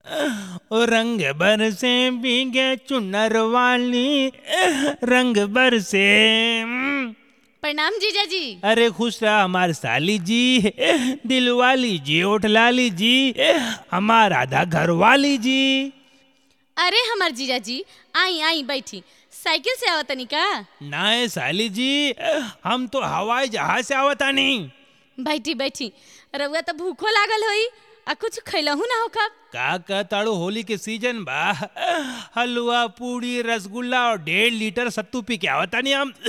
ओ रंग बरसे भीगे चुनर वाली रंग बरसे हम्म। प्रणाम जीजा जी अरे खुश रहा हमार साली जी दिलवाली जी ओठलाली जी हमार आधा घरवाली जी अरे हमार जीजा जी आई आई बैठी साइकिल से आवत तनी का नाए साली जी हम तो हवाई जहाज से आवता नहीं बैठी बैठी रउआ तो भूखो लागल होई आ कुछ खैलहू ना हो कब का कहताड़ू होली के सीजन बा हलवा पूड़ी रसगुल्ला और डेढ़ लीटर सत्तू पी के आवता नहीं हम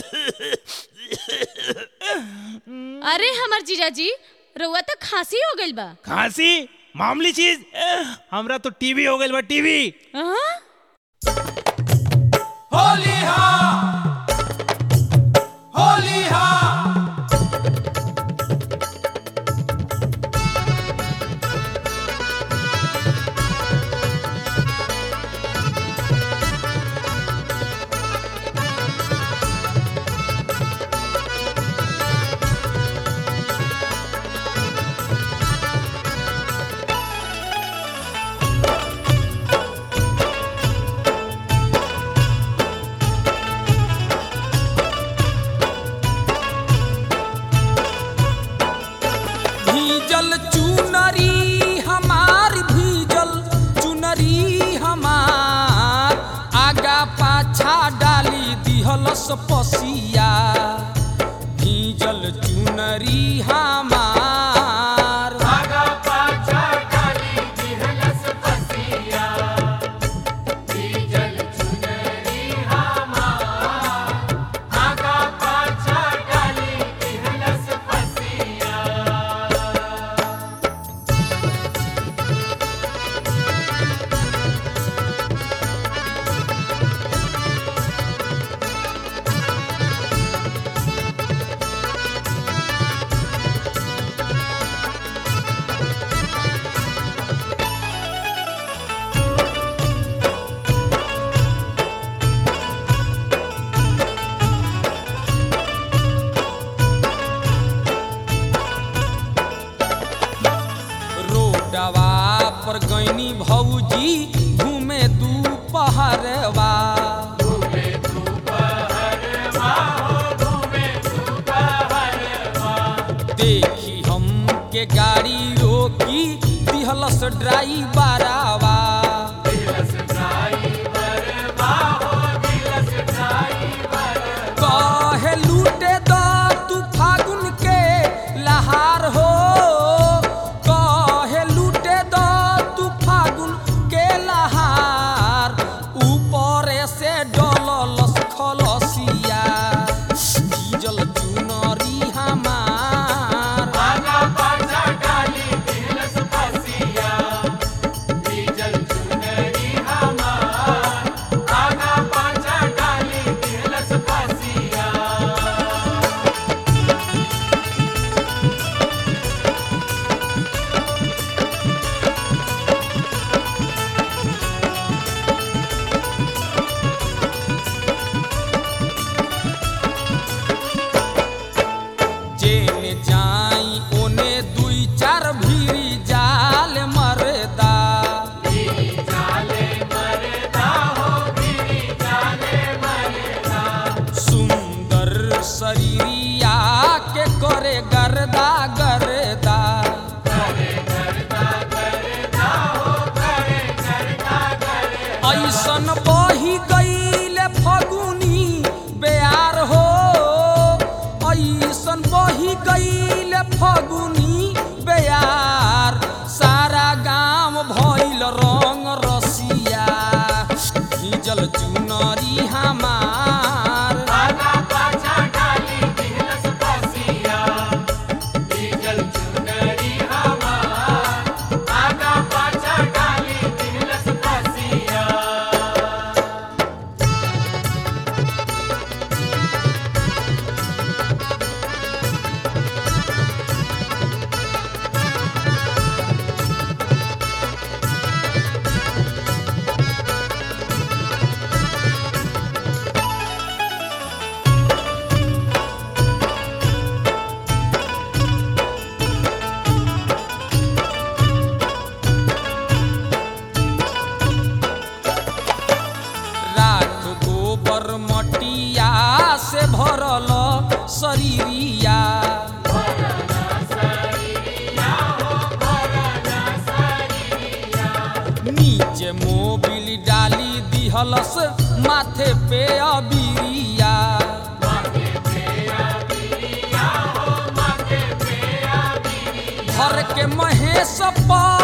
अरे हमार जीजा जी रउआ तो खांसी हो गइल बा खांसी मामूली चीज हमरा तो टीवी हो गइल बा टीवी हाँ? होली हा होली हा भीजल चुनरी हमार भीजल चुनरी हमार आगा पाछा डाली दिहलस पसिया भीजल चुनरी हमार आगा पाछा डाली दिहलस पसिया भीजल चुनरी हमार आगा पाछा डाली दिहलस पसिया रोडवा पर गईनी भौजी घूमे दू पहरवा देखी हम के गाड़ी रोकी दिहलस ड्राइवरवा कहे लूटे द तू फागुन के लहार हो कहे लूटे द तू फागुन के लहार ऊपर से डललस खलसिया डीजल चुनरी हमार आगा पाछा डाली दिलस पसिया डीजल चुनरी हमार आगा पाछा डाली दिलस पसिया जेने जाई ओने दुई चार भीरी जाल मरदा सुंदर शरीरिया के करे गर्दा गर्दा ऐसन बही गईल फगुनी बेयार हो ऐसन बही गईल फगुनी बेयार सारा गांव भइल रंग रसिया भीजल चुनरी हमार आगा पाछा डाली दिहलस पसिया नीचे मोबिल डाली दिहलस माथे पे अबिरिया घर के महेश पर